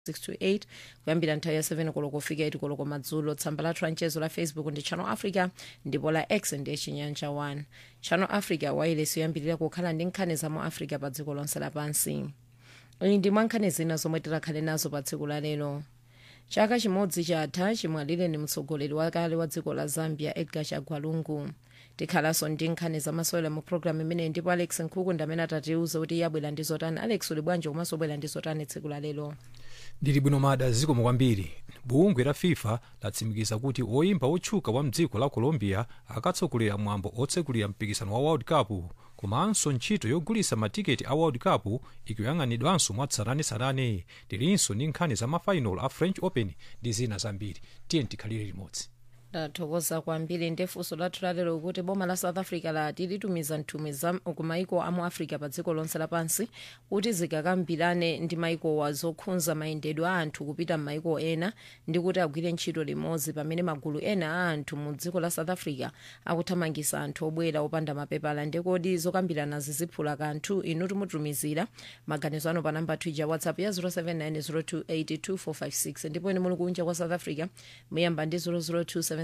628 kuyambira nthawi ya 7 koloko kufika 8 koloko madzulo tsamba lathu la mchezo la facebook ndi channel africa ndipo la x ndiye chinyanja 1 channel africa wailesi yoyambirira kukhala ndi nkhani za mu africa pa dziko lonse lapansi iyi ndi mwa nkhani zina zomwe tikhale nazo pa tsiku la lero chaka chimodzi chatha chimwalire ni mtsogoleri wakale wa dziko la zambia edgar chagwalungu tikhalanso ndi nkhani zamasewera mu programu imeneyi ndipo alex nkhuku ndi amene atatiuza kuti iye abwera ndi zotani alex uli bwanji komanso ubwera ndi zotani tsiku la lero ndili bwino mada zikomo kwambiri bungwe la fifa latsimikiza kuti oyimba otchuka wa mdziko la colombia akatsogolera mwambo otsekulira mpikisano wa world cup komanso ntchito yogulitsa matiketi a world cup ikuyang'anidwanso mwatsatanetsatane tilinso ndi nkhani za mafainal a french open ndi zina zambiri tiye tikhalire limodzi ndathokoza kwambiri ndefunso lathu lalero kuti boma la south africa lati litumiza nthumwi za ku maiko amu africa pa dziko lonse lapansi kuti zikakambirane ndi maikowa zokhudza mayendedwe a anthu kupita m'maiko ena ndi kuti agwire ntchito limodzi pamene magulu ena a anthu mu dziko la south africa akuthamangitsa anthu obwera opanda mapepala ndekodi zokambiranazi ziphula kanthu inu timutumizira maganizo anu pa namba twitter whatsapp ya 0790282456 ndipo ine muli kunja kwa south africa muyamba ndi 00277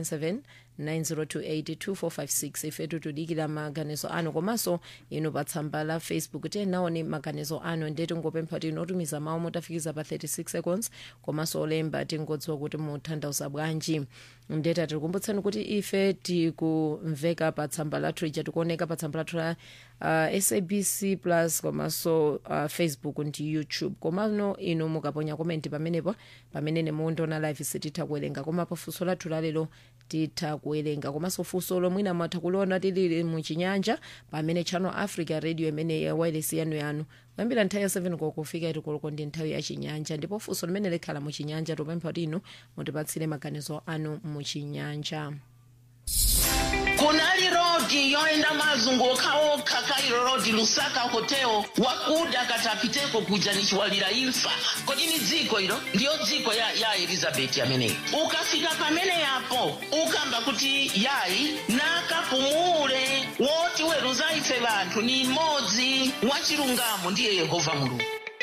902825456 ifetu tudikira maganizo anu komanso inu pa tsamba la facebook tenaone maganizo anu ndi tingopempha kuti inu otumiza mawu motafikiza pa 36 seconds komanso olemba tingodziwa kuti mutanthauza bwanji ndeta tikukumbutsani kuti ife tikumveka pa tsamba lathu lija tikuoneka pa tsamba lathu la uh, sabc plus komanso uh, facebook ndi youtube komano inu mukaponya komenti pamenepo pamene nemuondoona live sititha kuwerenga koma pafunso lathu lalero titha kuwerenga komanso funso lomwina mwatha kuliona tilili muchinyanja pamene channel africa radio imene ya wireless yanu yanu kuyambira nthawi ya 7 koloko kufika iti koloko ndi nthawi ya chinyanja ndipo funso limene likhala muchinyanja tupempha kuti inu mutipatsire maganizo anu muchinyanja kunali rodi yoenda mazunguka okha kairo rodi lusaka hotel wakuda katapiteko kuja nichiwalira imfa kodi ni dziko ilo ndiyo dziko ya, ya elizabeti ameneyi ukafika pamene yapo ukamba kuti yayi nakapumule woti weruza ife vanthu ni mmodzi wachilungamo ndiye yehova mulungu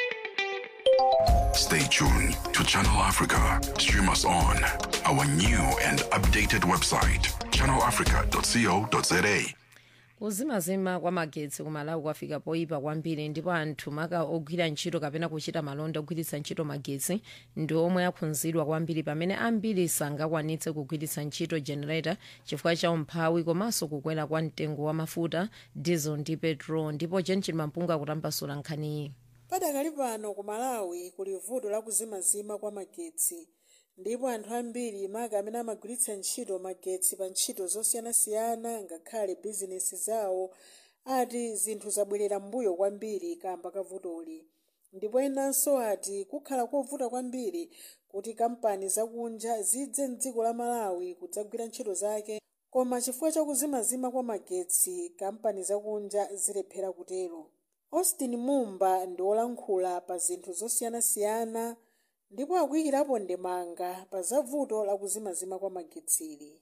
Stay tuned to Channel Africa. Stream us on our new and updated website, channelafrica.co.za. kuzimazima kwa magetsi kumalawi kwafika poyipa kwambiri ndipo anthu maka ogwira ntchito kapena kuchita malonda ogwiritsa ntchito magetsi ndi omwe akhudzidwa kwambiri pamene ambiri sangakwanitse kugwiritsa ntchito generator chifukwa cha umphawi komanso kukwera kwa mtengo wa mafuta diesel ndi petrol ndipo jenchil mampunga akutambasula nkhaniyi padakali pano ku malawi kuli vuto la kuzimazima kwa magetsi ndipo anthu ambiri maka amene amagwiritsa ntchito magetsi pa ntchito zosiyanasiyana ngakhale bizinesi zawo ati zinthu zabwerera mbuyo kwambiri kamba ka vutoli ndipo enanso ati kukhala kovuta kwambiri kuti kampani zakunja zidze mdziko la malawi kudzagwira ntchito zake koma chifukwa cha kuzimazima kwa magetsi kampani zakunja zilephera kutero austin mumba ndi wolankhula pa zinthu zosiyanasiyana ndipo akuyikirapo ndemanga pa zavuto la kuzimazima kwa magetsili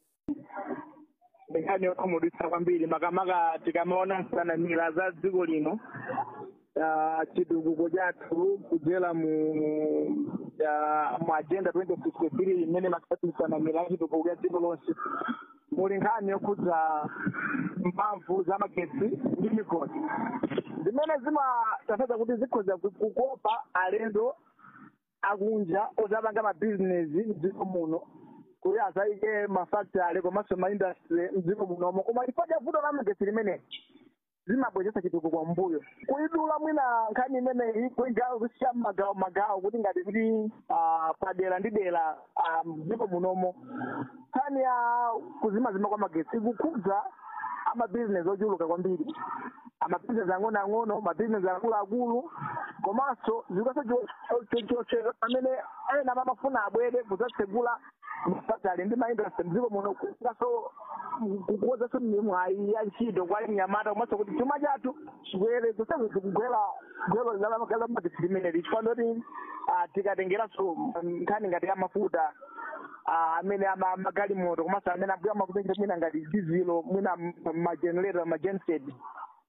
nkhani yokhumudwitsa kwambiri makamaka tikamaona nsanamira za dziko lino ah, chitukuko chathu kudzera mu ah, mu agenda 2063 imene makati nsanamira ya chitukuko ya dziko lonse muli nkhani yokhudza mphamvu za magetsi ndi migodi zimene zimatanthauza kuti zikhoza kukopa alendo akunja ozapanga mabizinesi mdziko muno kuti azayike mafactory komanso maindustry mdziko munomo koma chifukwa cha vuto la magetsi limene zimabweretsa chitukuko mbuyo kuidula mwina nkhani imeneyi kuigawo kusiya magawo magawo kuti ngati kuti ah, padera ndi dera ah, mdziko munomo nkhani ya kuzimazima kwa magetsi ikukhudza amabizinesi ochuluka kwambiri amabizinesi ang'onoang'ono mabizinesi akuluakulu komanso zikaso chochera pamene ena amafuna abwere kudzatsegula mafactory ndi maindustry mdziko muno kukaso kukuwozanso mwayi ya ntchito kwa nyamata komanso kuti chuma chathu chikwere kusezi kugwera gwero la magetsi limeneli chifukwa ndoti tikatengeranso nkhani ngati ya mafuta ah, amene ama- magalimoto komanso amene ambuya makupengera mwina ngati dizilo mwina magenerator magenset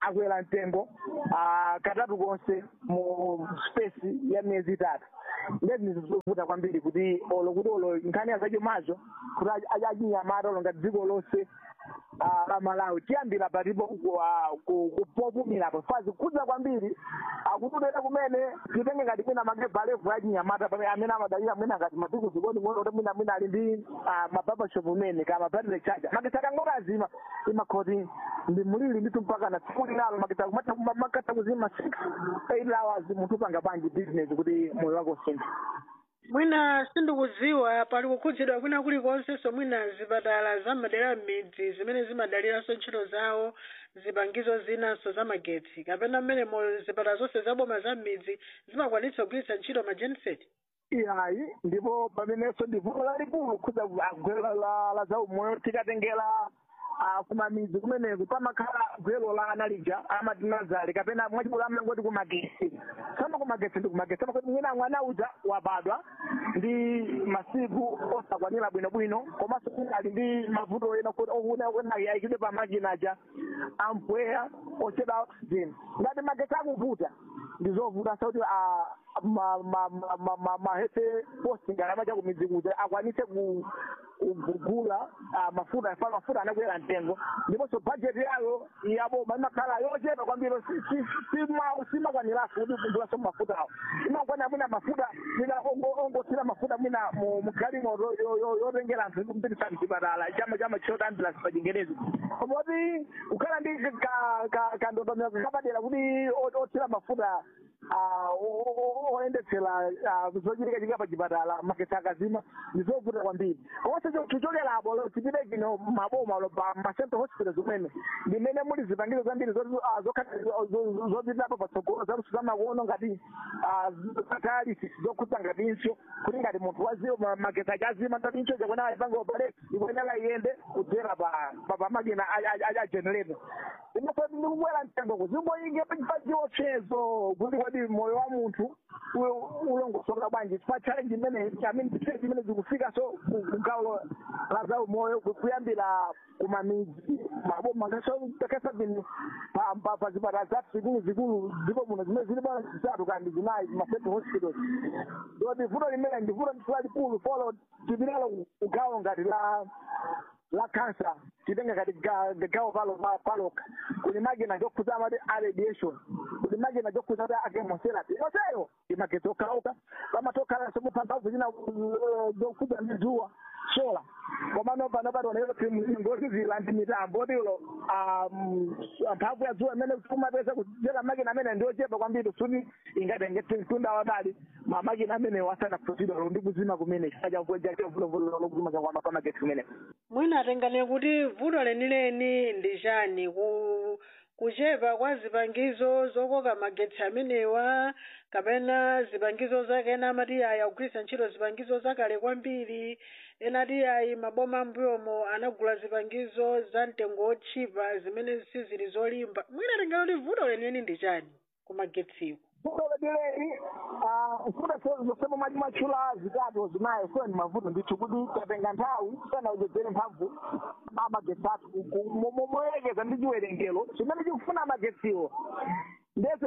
akwera mtengo ah, katatu konse mu space ya miyezi itatu ndezi nizovuta kwambiri kuti olo kuti olo nkhani yazacho mazo kuti aj- achinyamata olo ngati dziko lonse ah, la malawi tiyambira patipo ku- ah, ku- ku- popumirapo fazi kudza kwambiri akutudera kumene titenge ngati mwina magebha levu achinyamata pamene amene amadalira mwina ngati masiku zikoni mwe kuti mwina mwina ali ndi ah, mababashop umene kama battery charger makita kangoka azima imakhoti ndi mulili nditu mpaka na tsiku linalo makita kumata- makata kuzima 6 8 hours munthu upanga panji business kuti moyo wako usinthe mwina sindikudziwa pali kukhudzidwa kwina kulikonsenso mwina zipatala za madera m'midzi zimene zimadaliranso ntchito zawo zipangizo zinanso za magetsi kapena mmene mo zipatala zonse zaboma za m'midzi zimakwanitsa kugwiritsa ntchito majeniseti iyayi ndipo pamenenso ndi vuto lalikulu kukhudza gwelo la la zaumoyo tikatengera ah, kumamidzi kumeneku pamakhala gwelo la analija amatinazali kapena mwachikulu amangoti kumagetsi sama kumagetsi ndi kumagetsi amakuti mwina mwana uja wabadwa ndi masiku osakwanira bwinobwino komanso mwina ali ndi mavuto ena kuti okuna okuna yayikidwe pa makina aja ampweya ocheda oxygen ngati magetsi akuvuta ndizovuta sauti mahese posting alamacha kumidzi kuti akwanise ku- kugula ah, mafuta afana mafuta anakwera mtengo ndiponso bajeti yayo yaboma imakhala yochepa kwambiri si- si- sima- simakwaniraso kuti kugulaso mafutawo imakwanira mwina mafuta mwina ongo- ongosira mafuta mwina mu- mugalimoto yo- yo- yotengera anthu kupitisa mchipatala chama chama chota ambulance pa chingerezi komoti kukhala ndi ka- ka- kandondomeko kapadera kuti o- othira mafuta ah, o- o- o- oyendetsera ah, zochitika chika pa chipatala magetsi akazima ndizovuta kwambiri komanso tichokerapo lo tipite kino maboma lo pa macentral hospital zimene ndimene muli zipangizo zambiri zoti, ah, zokhala- zo- zo- zopitapo patsogolo zaluso zamakono ngati ah, dialysis zokhudza ngatinso kuti ngati munthu waziwo ma- magetsi ache azima ngati incho chakwena ayipange opale ikuyenera iyende kudzera pa pa- pa makina a- a- a generator imafoti ndikubwera mtengo kuzimboyinge pachiopsezo kuti kodi moyo wa munthu u- ulongosoka bwanji pa challenge imene amene challenge imene zikufika so ku- kugawo la za umoyo ku- kuyambira kumamidzi maboma kasabini pa zipatala zathu zikulu zikulu ndipo muno zimene zili bwana zitatu kandi zinayi macentral hospitals ndoti vuto limene ndi vuto lalikulu folo tipitalo kugawo ngati la la cancer titenge ngati ga- gawo palo pa- paloka kuli makina jokhudza amati a radiation kuli makina jokhudza ati a chemotherapy onseyo imagetsi okhaokha pamatokhalanso muphamphamvu china uh, zokhudza ndi dzuwa sola komano pano pationero ngoti zila ndi mitambo tilo mphamvu ya dzuwa imene kumapeza kuchera makina amene ndiochepa kwambiri suti ingatenge tunda wadali mamakina amene wasana kuchidwa ndi kuzima kumene chifukwa chavulovulolo lokuzima kwa magetsi kumene mwina atengane kuti vuto lenileni ndi chani ku kuchepa kwa zipangizo zokoka magetsi amenewa kapena zipangizo zake ena amati ayi akugwiritsa ntchito zipangizo zakale kwambiri ena ati ayi maboma ambuyomo anagula zipangizo za mtengo otchipa zimene sizili zolimba mwina atengane kuti vuto lenileni ndi chani ku magetsiwo vuto letileli mfuta zosema mali machula zitatu zinayo sio ni mavuto ndithu kuti tatenga nthawi sana ujedzere mphamvu amagetsi athu moyerekeza ndi chiwerengero chimene chikufuna amagetsiwo ndese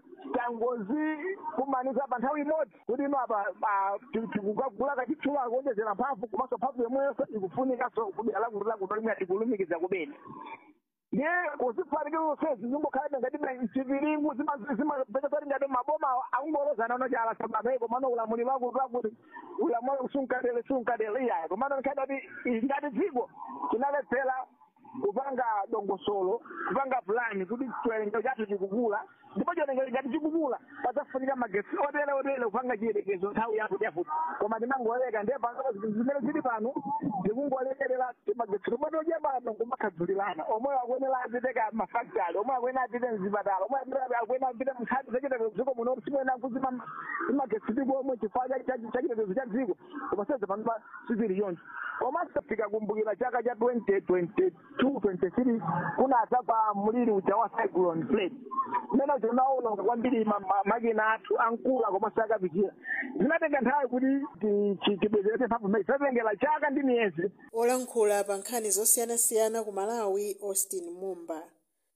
tangozi kumaniza pa nthawi imodzi kuti ino apa tikukagula kachitchula kuonjezera mphamvu komanso mphamvu yomweyo ikufunikanso kudera lakuti lakuti limwe tikulumikiza kubeni ndiye kuzifanikira zonsezi zingokhala ngati chiviringu zimapeza kuti ngati maboma akungolozana unochala sabamai komano ulamuliro wakuti wakuti ulamuliro sunkadele sunkadele iyayi komano nkhani kuti ngati dziko tinaletsera kupanga dongosolo kupanga pulani kuti chiwerengero chathu chikukula ndipo chiwerengero ngati chikukula pazafunika magetsi otere otere kupanga chiyerekezo nthawi yakuti yafuti koma tinangoleka ndiye pano zimene zili pano tikungolekerera magetsi tomwe tochepano kumakhadzulirana omwe akuyenera apiteka mafactory omwe akuyenera apite mzipatala omwe akuyenera apite mnkhani zachitetezo dziko muno simuyena kuzima magetsi ndipo omwe chifukwa chachitetezo cha dziko koma seze panopa sizili yonse komanso tikakumbukira chaka cha 2022 23 kunadza kwa mliri uja wa cyclone plate umene unaononga kwambiri ma- ma- makina athu ankula komanso akapichira zinatenga nthawi kuti tibwezeretse mphamvu imene zinatengera chaka ndi miyezi olankhula pa nkhani zosiyanasiyana ku malawi austin mumba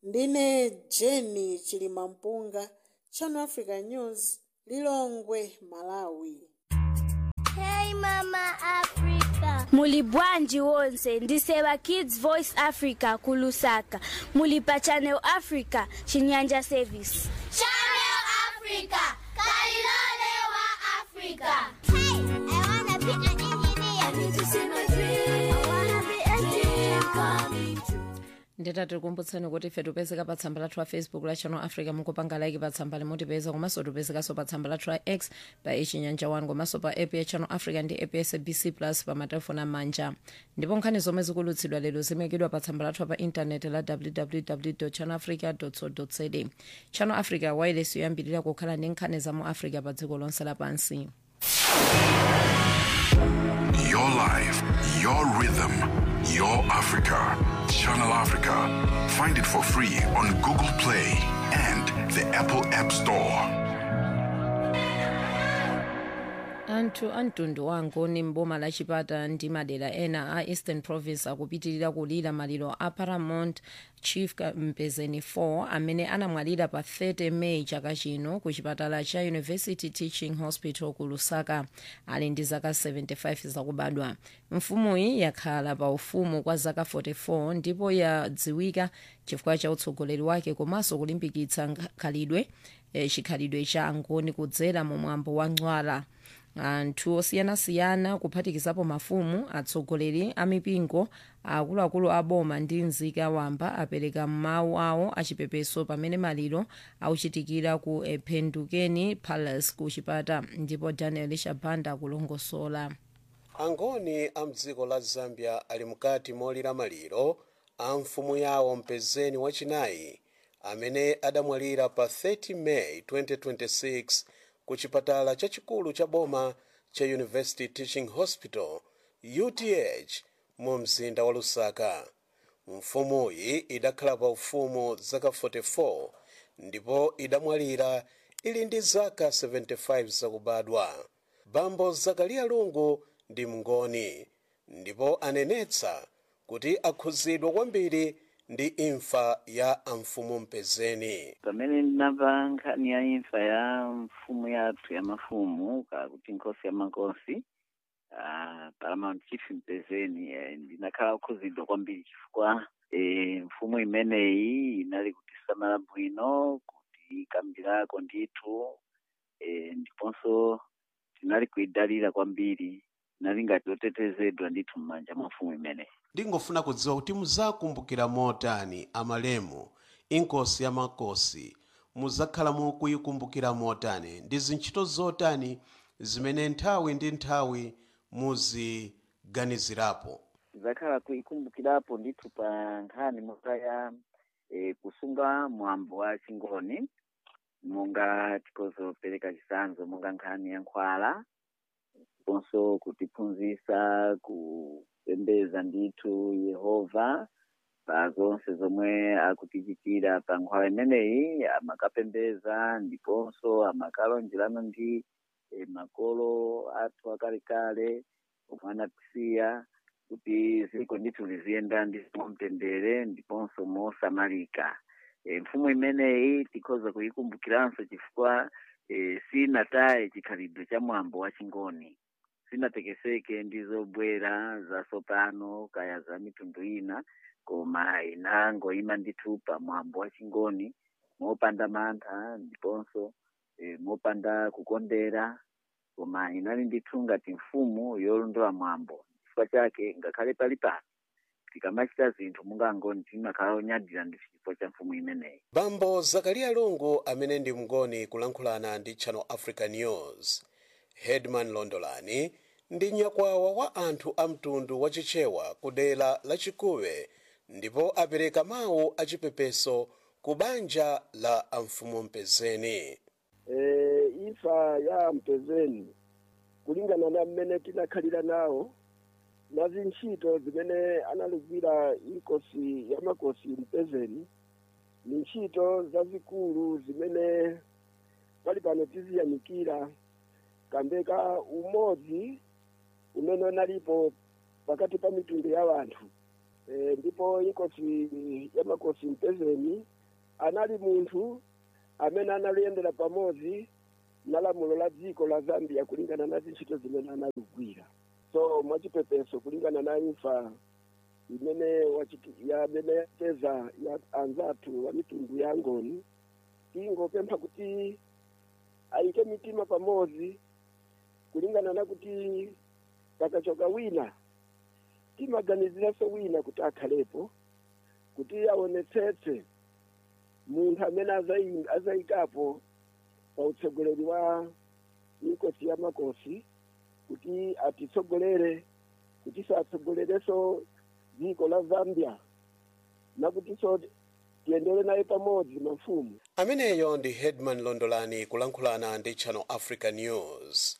ndine jeni chilimampunga channel africa news lilongwe malawi Hey Mama Africa. Muli bwanji wonse ndisewa Kids Voice Africa kulusaka. Muli pa Channel Africa Chinyanja Service. Channel Africa, Kalilole wa Africa. Hey, I wanna be an engineer. I need to see my dream. I wanna be a dream coming true. nditati tikumbutseni kuti ife tipezeka pa tsamba lathu la facebook la channel africa mukupanga like pa tsamba limotipeza komanso tipezekanso pa tsamba lathu la x pa ichinyanja 1 komanso pa app ya channel africa ndi app ya sabc plus pa matelefoni amanja ndipo nkhani zomwe zikulutsidwa lero zimekidwa pa tsamba lathu pa intaneti la www channel africa co za channel africa wireless yoyambirira kukhala ndi nkhani za mu africa pa dziko lonse lapansi Your life, your rhythm, your Africa. Channel Africa. Find it for free on Google Play and the Apple App Store. anthu a mtundu wa ngoni mboma la chipata ndi madera ena a eastern province akupitirira kulira maliro a paramount chief Ka- mpezeni 4 amene anamwalira pa 30 meyi chaka chino ku chipatala cha university teaching hospital ku lusaka ali ndi zaka 75 zakubadwa mfumuyi yakhala pa ufumu kwa zaka 44 ndipo yadziwika chifukwa cha utsogoleri wake komanso kulimbikitsa nkha- khalidwe eh, chikhalidwe cha angoni kudzera mu mwambo wa ncwala anthu osiyanasiyana kuphatikizapo mafumu atsogoleri a mipingo akuluakulu a boma ndi nzika wamba apereka mawu awo achipepeso pamene maliro auchitikira ku ephendukeni palace ku chipata ndipo daniel shabanda akulongosola angoni a mdziko la zambia ali mkati molira maliro a mfumu yawo mpezeni wachinayi amene adamwalira pa 30 meyi 2026 ku chipatala chachikulu cha boma cha university teaching hospital uth mu mzinda wa lusaka mfumuyi idakhala pa ufumu zaka 44 ndipo idamwalira ili ndi zaka 75 zakubadwa bambo zakariya lungu ndi mngoni ndipo anenetsa kuti akhuzidwa kwambiri ndi imfa ya amfumu mpezeni pamene ndinamva nkhani ya imfa ya mfumu yathu ya mafumu kakuti nkosi ya makosi uh, paramount chief mpezeni eh, ndinakhala kukhuzidwa kwambiri chifukwa eh, mfumu imeneyi inali kutisamala bwino kutikambirako ndithu eh, ndiponso tinali kuidalira kwambiri tinali ngati otetezedwa ndithu m'manja mwa mfumu imeneyi ndingofuna kudziwa kuti muzakumbukira motani amalemu inkosi ya makosi muzakhala mukuyikumbukira motani ndi zintchito zotani zimene nthawi ndi nthawi muziganizirapo zakhala kuikumbukirapo ndithu pa nkhani monga ya e, kusunga mwambo wa chingoni monga tikozopereka chisanzo monga nkhani ya nkhwala ndiponso kutiphunzitsa kupembeza ndithu yehova pa zonse zomwe akutichitira pa nkhwala imeneyi amakapembeza ndiponso amakalonjerana ndi e, makolo athu akalekale omwe anatisiya kuti ziko ndithu liziyenda ndi mtendere ndiponso mosamalika e, mfumu imeneyi tikhoza kuyikumbukiranso chifukwa e, sinataye chikhalidwe cha mwambo wa chingoni sinatekeseke ndi zobwera zasopano kaya za mitundu ina koma inangoyima ndithu pa mwambo wa chingoni mopanda mantha ndiponso e, mopanda kukondera koma inali ndithu ngati mfumu yolondola mwambo chifukwa chake ngakhale pali pano tikamachita zinthu mungangoni timakhala onyadira ndi chifukwa cha mfumu imeneyi bambo zakariya lungu amene ndi mngoni kulankhulana ndi channel africa news headman londolani ndi nyakwawa wa anthu a mtundu wachichewa ku dera la chikuwe ndipo apereka mawu achipepeso ku banja la amfumu mpezeni e, imfa ya mpezeni kulingana na mmene tinakhalira nawo na zintchito zimene analugwira inkosi ya makosi mpezeni ni ntchito zazikulu zimene pali pano tiziyamikira kambeka umodzi umene unalipo pakati pa mitundu ya wanthu e, ndipo inkosi ya makosi mpezeni anali munthu amene analiyendera pamodzi na lamulo la dziko la zambia kulingana na zintchito zimene analigwira so mwachipepeso kulingana na imfa imene wachiti- ya- amene yapeza ya anzathu wa mitundu ya ngoni tingopempha kuti ayike mitima pamodzi kulingana na kuti pakachoka wina timaganiziranso wina kuti akhalepo kuti aonetsetse munthu amene azayi- azayikapo pa utsogoleri wa mikosi ya makosi kuti atitsogolere kuti satsogolereso dziko la zambia nakutinso tiyendere naye pamodzi mafumu ameneyo ndi headman londolani kulankhulana ndi channel africa news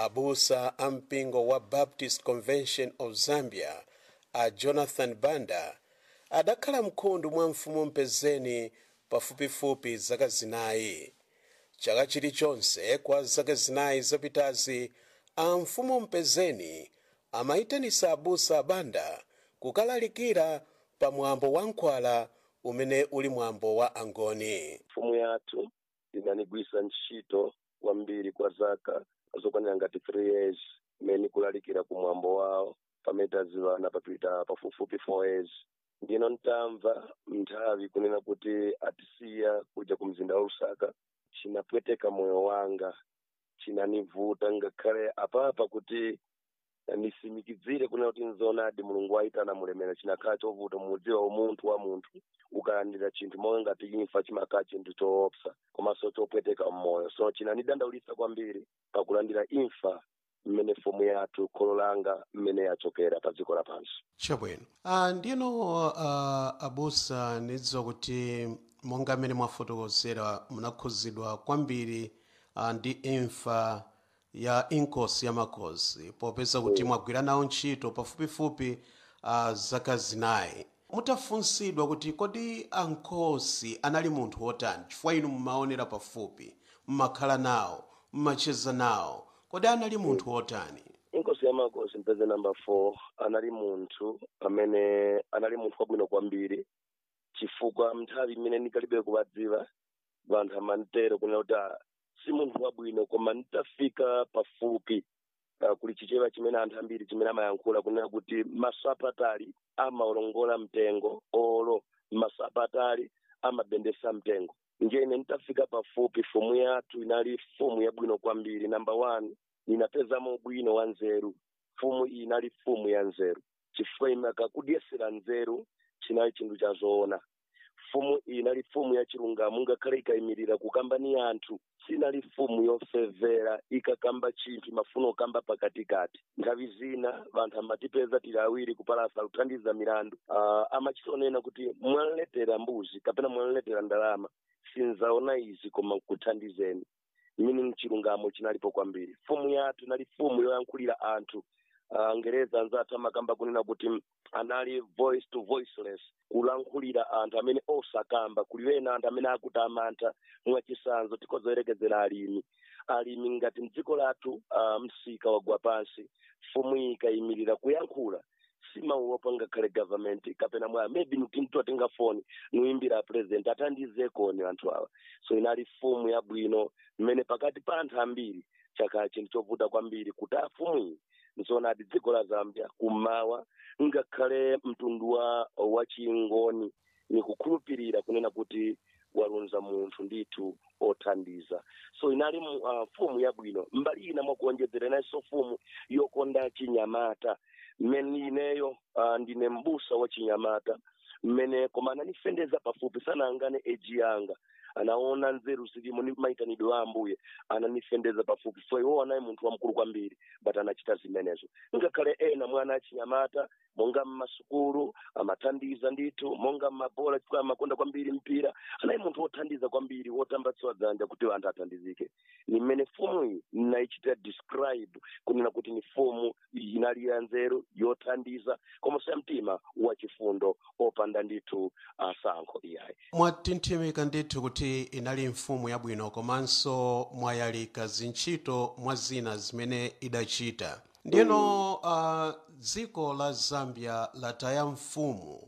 abusa a mpingo wa baptist convention of zambia a jonathan banda adakhala mkhundu mwa mfumu mpezeni pafupifupi zaka zinayi chaka chilichonse kwa zaka zinayi zapitazi a mfumu mpezeni amayitanisa abusa a banda kukalalikira pa mwambo wa nkhwala umene uli mwambo wa angoni mfumu yathu inanigwisa ntchito kwambiri kwa zaka zokwanira ngati three years imene kulalikira ku mwambo wawo pamene tazivana papita pafupifupi four years ndino ntamva nthawi kunena kuti atisiya kuja ku mzinda wa lusaka chinapweteka moyo wanga chinanivuta ngakhale apapa kuti nisimikidzire kunena kuti nzoonadi mulungu wayitana mulemera chinakhala chovuta mudziwa umunthu wa munthu ukalandira chinthu monga ngati imfa chimakhala chinthu choopsa komanso chopweteka mmoyo so chinanidandaulitsa kwambiri pakulandira imfa mmene fomu yathu kholo langa mmene yachokera pa dziko lapansi chabwino uh, ndino uh, abusa ndidziwa kuti monga mmene mwafotokozera munakhuzidwa kwambiri uh, ndi imfa ya inkosi ya makosi popeza kuti mwagwira nawo ntchito pafupifupi uh, zaka zinayi mutafunsidwa kuti kodi ankosi anali munthu wotani chifukwa inu mmaonera pafupi mmakhala nawo mmacheza nawo kodi anali munthu wotani inkosi ya makosi mpeze namba four anali munthu amene anali munthu wabwino kwambiri chifukwa nthawi imene ndikalibe kuwadziwa vanthu amantero kunena kuti "Ah, si munthu wabwino koma nditafika pafupi uh, kuli chichewa chimene anthu ambiri chimene amayankhula kunena kuti masapatali amaolongola mtengo olo masapatali amabendesa mtengo nje ine nditafika pafupi fumu yathu inali fumu yabwino kwambiri namba one ninapezamo ubwino wa nzeru fumu iyi inali fumu ya nzeru chifukwa imaka kudyesera nzeru chinali chinthu cha zoona fumu iyi inali fumu ya chilungamo ngakhale ikayimirira kukamba ni anthu sinali fumu yofevera ikakamba chinthu imafuna kukamba pakatikati nthawi zina vanthu amatipeza tili awiri kupalasa kuthandiza milandu uh, amachitonena kuti mwanletera mbuzi kapena mwanletera ndalama sinzaona izi koma kuthandizeni meaning chilungamo chinalipo kwambiri fumu yathu inali fumu yoyankhulira anthu uh, ngereza anzathu amakamba kunena kuti mm, anali voice to voiceless kulankhulira anthu amene osakamba kuliwena anthu amene akuti amantha mwachisanzo tikozoyerekezera alimi alimi ngati mdziko lathu uh, msika wagwa pansi fumu iyi ikayimirira kuyankhula simauopa ngakhale government kapena mwaya maybe nutimtu atenga foni nuimbira president atandizekoni anthu awa so inali fumu yabwino mmene pakati pa anthu ambiri chakhala chinthu chovuta kwambiri kuti afumu iyi nzoonadi dziko la zambia kummawa ngakhale mtundu wa wachingoni nikukhulupirira kunena kuti walunza munthu ndithu othandiza so inali mu- uh, fumu yabwino mbali ina mwakuonjezera inayinso fumu yokonda chinyamata mmene ineyo uh, ndine mbusa wa chinyamata mmene koma ananifendeza pafupi sanayangane eji yanga anaona nzeru zilimo ndi maitanidwe a ambuye ananifendeza pafupi so iwo anayi munthu wamkulu kwambiri but anachita zimenezo ngakhale ena mwana achinyamata monga mmasukulu amathandiza ndithu monga mmabola chifukwa amakonda kwambiri mpira anayi munthu wothandiza kwambiri wotambatsiwa dzanja kuti anthu athandizike ni mmene fumu iyi nayichita describe kunena kuti ni fumu inali ya nzeru yothandiza koma samtima wachifundo opanda ndithu asankho iyayi mwatinthimika ndithu kuti inali mfumu yabwino komanso mwayalika zintchito mwa zina zimene idachita ndiyeno uh, dziko la zambia lataya mfumu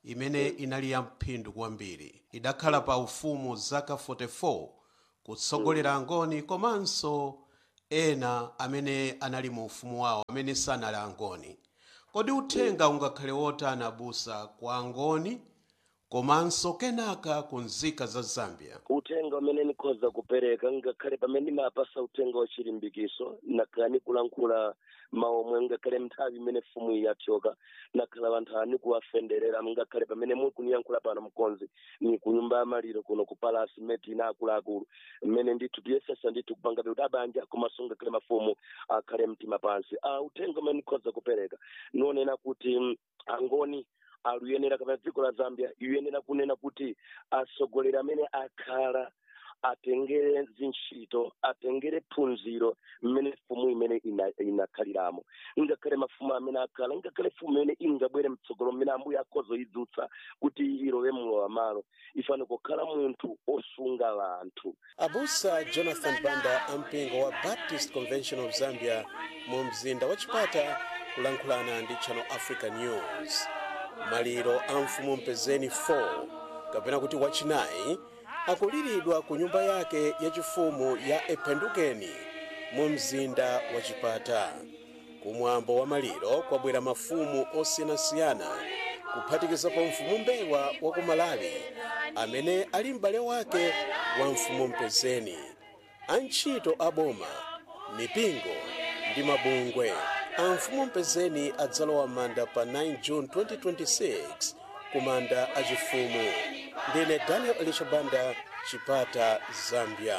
imene inali ya mphindu kwambiri idakhala pa ufumu zaka 44 kutsogolera angoni komanso ena amene anali mu ufumu wawo amene sanali angoni kodi uthenga ungakhale wotani abusa kwa angoni komanso kenaka ku nzika za zambia uthenga umene nikhoza kupereka ngakhale pamene ndimapasa uthenga wa chilimbikiso nakhala nikulankhula mawu omwe ngakhale nthawi imene fumu iyi yathyoka nakhala vanthu ani kuwafenderera ngakhale pamene muli kuniyankhula pano mkonzi ni ku nyumba ya maliro kuno ku palasi mmene ina akuluakulu mmene ndithu tiyesesa ndithu kupangabe kuti abanja komanso ngakhale mafumu akhale mtima pansi ah, uthenga umene nikhoza kupereka nionena kuti mm, angoni aluyenera kapena dziko la zambia iyenera kunena kuti atsogoleri amene akhala atengere zintchito atengere phunziro mmene fumu imene ina- inakhaliramo ngakhale mafumu amene akhala ngakhale fumu imene ingabwere mtsogolo mmene ambuye akhozoyidzutsa kuti ilowe mlowa malo ifane kukhala munthu osunga vanthu abusa jonathan banda ampingo wa baptist convention of zambia mu mzinda wa chipata kulankhulana ndi channel africa news maliro a mfumu mpezeni 4 kapena kuti wachinayi akuliridwa ku nyumba yake yachifumu ya ependukeni mu mzinda wa chipata kumwambo wa maliro kwabwera mafumu osiyanasiyana kuphatikizapo mfumu mbewa wa ku malawi amene ali m'bale wake wa mfumu mpezeni antchito a boma mipingo ndi mabungwe a mfumu mpezeni adzalowa manda pa 9 june 2026 ku manda achifumu ndine daniel elishabanda chipata zambia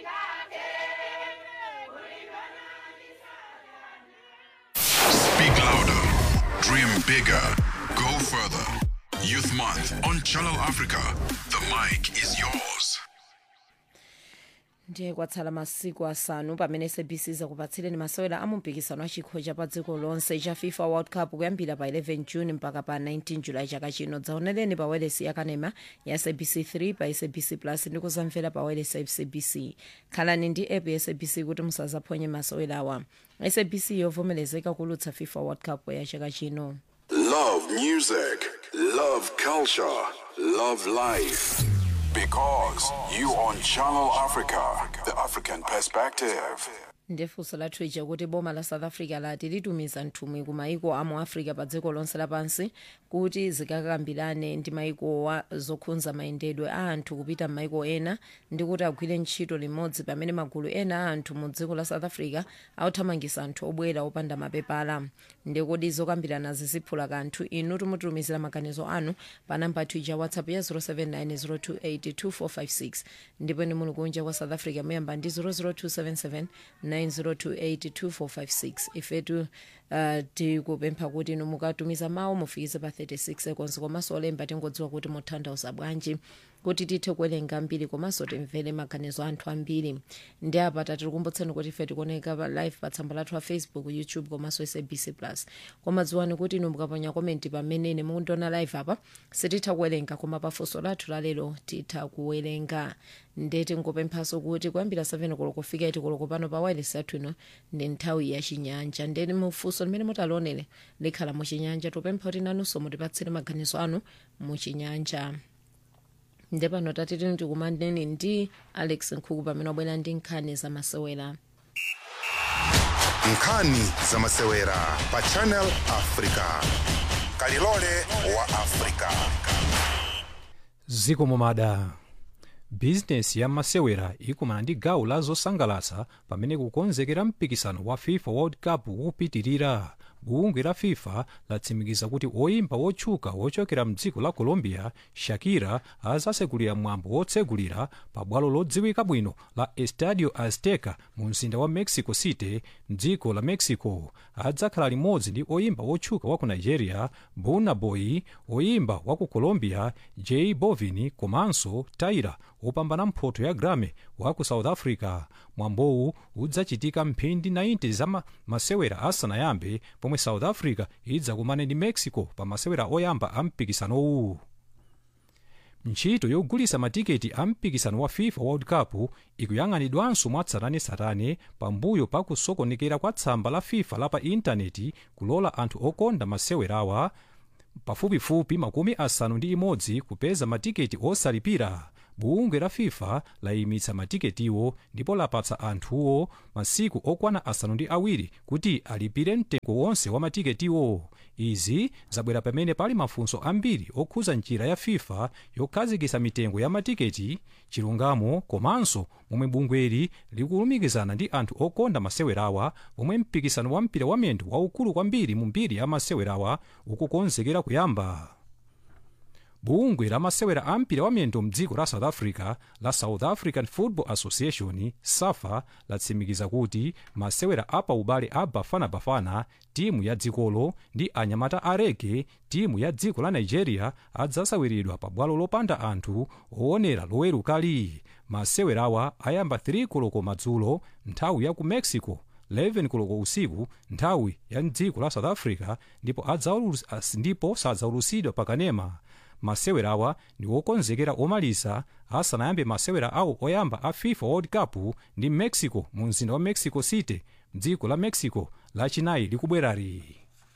Speak louder, dream bigger, go further. Youth Month on Channel Africa. The mic is yours. ndiye kwatsala masiku asanu pamene sabc zakupatsireni masewera a mumpikisano wa chikho cha pa dziko lonse cha fifa world cup kuyambira pa 11 june mpaka pa 19 julayi chaka chino dzaonereni pa welesi yakanema ya sabc 3 pa sabc plus ndi kuzamvera pa welesi ya sabc khalani ndi app ya sabc kuti musazaphonye masewerawa sabc yovomerezeka kulutsa fifa world cup ya chaka chino Love music, love culture, love life. Because you on Channel Africa, the African perspective. ndifunso lathu ija kuti boma la south africa lati litumiza nthumwi ku maiko a mu africa pa dziko lonse lapansi kuti zikakambirane ndi maiko wa zokhudza mayendedwe a anthu kupita m'maiko ena ndi kuti agwire ntchito limodzi pamene magulu ena a anthu mu dziko la south africa akuthamangitsa anthu obwera opanda mapepala ndikodi zokambirana ziziphula kanthu inu timutumizira maganizo anu pa namba yathu ija whatsapp ya 0790282456 ndipo ni muli kunja kwa south africa muyamba ndi 00277 902825456 ifetu uh, tikupempha kuti inu mukatumiza mawu mufikize pa 36 seconds komanso olemba tingodziwa kuti mutanthauza bwanji kuti tithe kuwerenga mbiri komanso timvere maganizo anthu ambiri ndi apa tatikumbutseni kuti ife tikuoneka pa live pa tsamba lathu la facebook youtube komanso sabc plus koma dziwani kuti inu mukaponya komenti pamene mukundiona live apa sititha kuwerenga koma pafunso lathu lalero titha kuwerenga ndeti ngopemphaso kuti kuyambira 7 koloko kufika 8 koloko pano pa wireless yathu ino ndi nthawi ya chinyanja ndeni mufunso limene mutalionere likhala muchinyanja tupempha kuti nanunso mutipatsire maganizo anu muchinyanja nde pano tatiti ndikumaneni ndi alex nkhuku pamene wabwera ndi nkhani zamasewera nkhani zamasewera pa channel africa kalilole wa africa ziko momada bizinesi ya masewera ikumana ndi gawo la zosangalatsa pamene kukonzekera mpikisano wa fifa world cup ukupitirira bungwe la fifa latsimikiza kuti oyimba wotchuka wochokera mdziko la colombia shakira azasekulira mwambo wotsegulira pa bwalo lodziwika bwino la estadio azteca mu mzinda wa mexico city mdziko la mexico adzakhala limodzi ndi oyimba wotchuka wa ku nigeria burna boy oyimba wa ku colombia j bovin komanso tyra wopambana mphoto ya grammy wa ku south africa mwambowu udzachitika mphindi 90 za ma- masewera asanayambe pomwe south africa idzakumane ndi mexico pa masewera oyamba a mpikisanowu ntchito yogulitsa matiketi a mpikisano wa fifa world cup ikuyang'anidwanso mwatsatanetsatane pambuyo pa kusokonekera kwa tsamba la fifa la pa intaneti kulola anthu okonda masewerawa pafupifupi makumi asanu ndi imodzi kupeza matiketi osalipira bungwe la fifa layimitsa matiketiwo ndipo lapatsa anthuwo masiku okwana asanu ndi awiri kuti alipire mtengo wonse wa matiketiwo izi zabwera pamene pali mafunso ambiri okhuza njira ya fifa yokhazikitsa mitengo ya matiketi chilungamo komanso momwe bungweli likulumikizana ndi anthu okonda masewerawa pomwe mpikisano wa mpira wamiyendo waukulu kwambiri mu mbiri ya masewerawa ukukonzekera kuyamba bungwe la masewera a mpira wamiyendo mdziko la south africa la south african football association safa latsimikiza kuti masewera apa ubale a bafanabafana timu ya dzikolo ndi anyamata a rege timu ya dziko la nigeria adzasawiridwa pa bwalo lopanda anthu oonera lowerukali masewerawa ayamba 3 koloko madzulo nthawi ya ku mexico 11 koloko usiku nthawi ya mdziko la south africa ndipo, adzaulus- ndipo sadzaulusidwa pakanema masewerawa ndi okonzekera omaliza asanayambe masewera awo oyamba a fifa world cup ndi mexico mu mzinda wa mexico city mdziko la mexico lachinayi likubwerali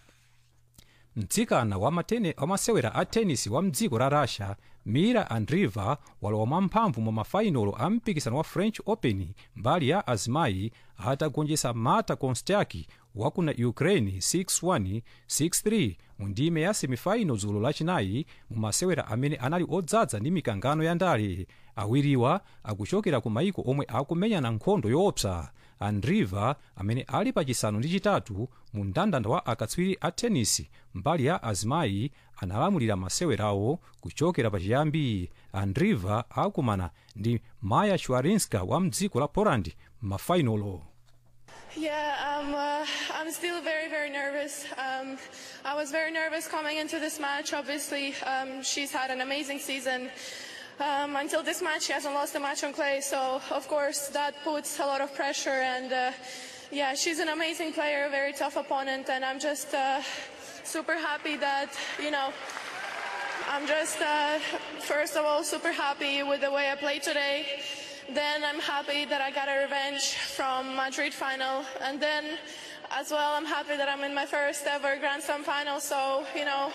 mtsikana wa matene wamasewera a tenisi wa mdziko la russia mira andriva walowa mwamphamvu mu mafainolo a mpikisano wa french open mbali ya azimayi atagonjetsa marta konstaki wa kuna ukraine 6-1 6-3 mu ndime ya semifinal dzulo lachinayi mu masewera amene anali odzaza ndi mikangano ya ndale awiriwa akuchokera ku maiko omwe akumenyana nkhondo yoopsa andriva amene ali pachisanu ndi chitatu mu mndandanda wa akatswiri a tenisi mbali ya azimayi analamulira masewerawo kuchokera pachiyambi andriva akumana ndi maya shwarinska wa mdziko la poland m'mafainolo Yeah, um, uh, I'm still very, very nervous. Um, I was very nervous coming into this match. Obviously, um, she's had an amazing season. Um, until this match, she hasn't lost a match on clay, so of course that puts a lot of pressure. And uh, yeah, she's an amazing player, a very tough opponent, and I'm just uh, super happy that you know. I'm just, uh, first of all, super happy with the way I played today. Then I'm happy that I got a revenge from Madrid final. And then as well, I'm happy that I'm in my first ever Grand Slam final. So, you know,